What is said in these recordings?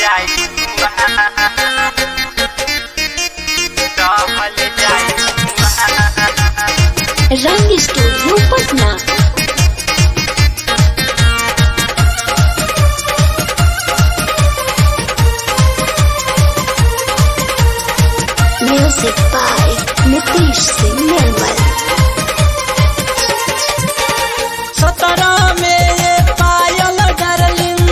जाई रहल जाई रंग studio Patna music by Nitish Singh Nirmal सत्रह में ये पायल डार्लिंग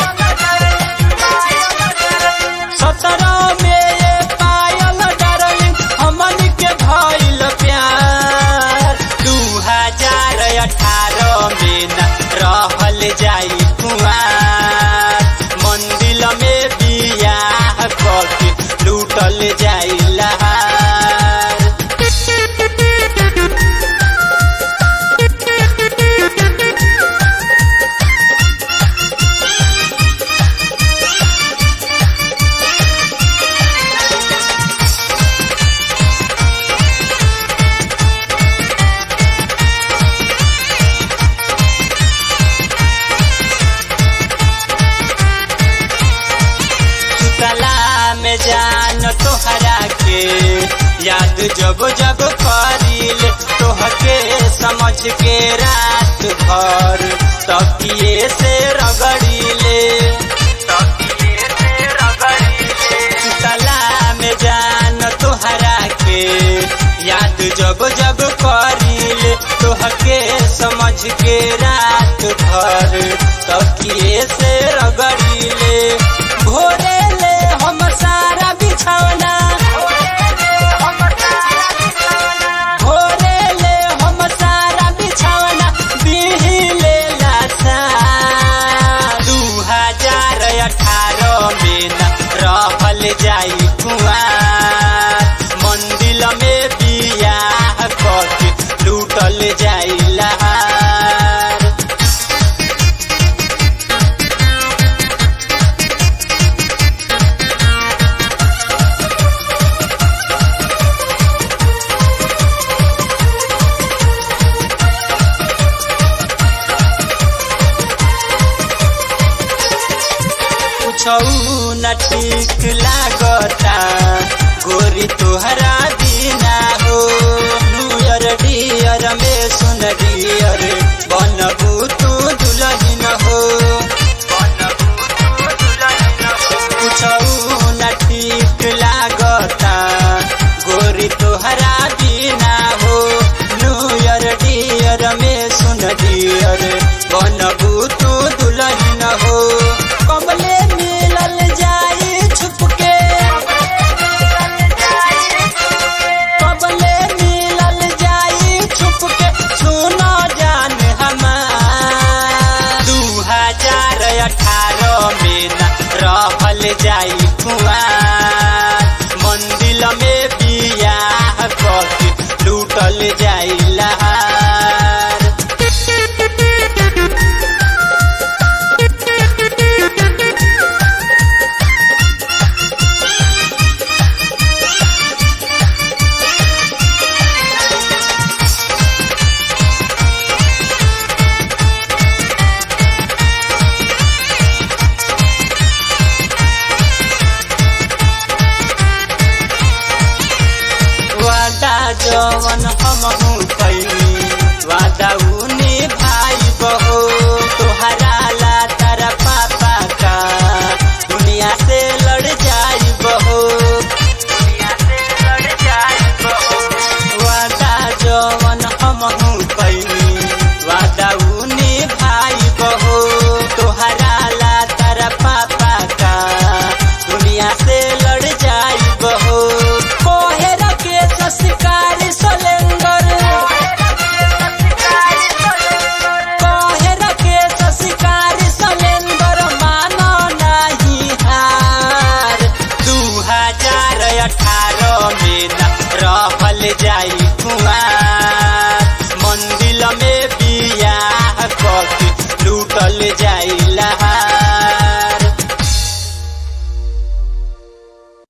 सत्रह में ये पायल डार्लिंग हमन के भइल प्यार दू हजार अठारह में न रहल जाई कुआर मंदिर में बियाह करके लूटल जाई लहार सुतला में जान तोहरा के याद जब जब करील तोहके समझ के रात भर तकिए से रगड़ीले तकिए से रगड़ीले सुतला में जान तोहरा के याद जब जब करील तोहके समझ के रात भर तकिए से रगड़ीले भोरे ले हम सारा बिछौना भोरे ले हम सारा बिछौना बिहिले लासा दू हजार अठारह में न रहल जाई कुआर मंदिर में बियाह करके लूटल जाई लहार कुछौ न ठीक लागता गोरी तोहरा बिना हो नुयर डियर में सुन डियर बनबू तू दुलहिन हो कुछौ न ठीक लागता गोरी तोहरा बिना हो नुयर डियर में सुन डियर बनबू तू दुलहिन हो कमले मिलल जाई छुपके कबले मिलल जाई छुपके सुनो जान हमार दू हजार अठारह में न रहल जाई कुआर मंदिर में बियाह करके लूटल जाई लहार वादा जवन हमहू कैनी वादा उने भाई बहो तोहरा ला तारा पापा का दुनिया से लड़ जाई बहो दुनिया से लड़ जाई बहो वादा जवन हमहू कैनी वादा उने भाई बहो तोहरा ला तारा पापा का दुनिया से लड़ जाई बहो कोहेर के सस्कारी सलेंगर कोहेर के सस्कारी सलेंगर मानो नाही हार दू हजार अठारह में न रहल जाई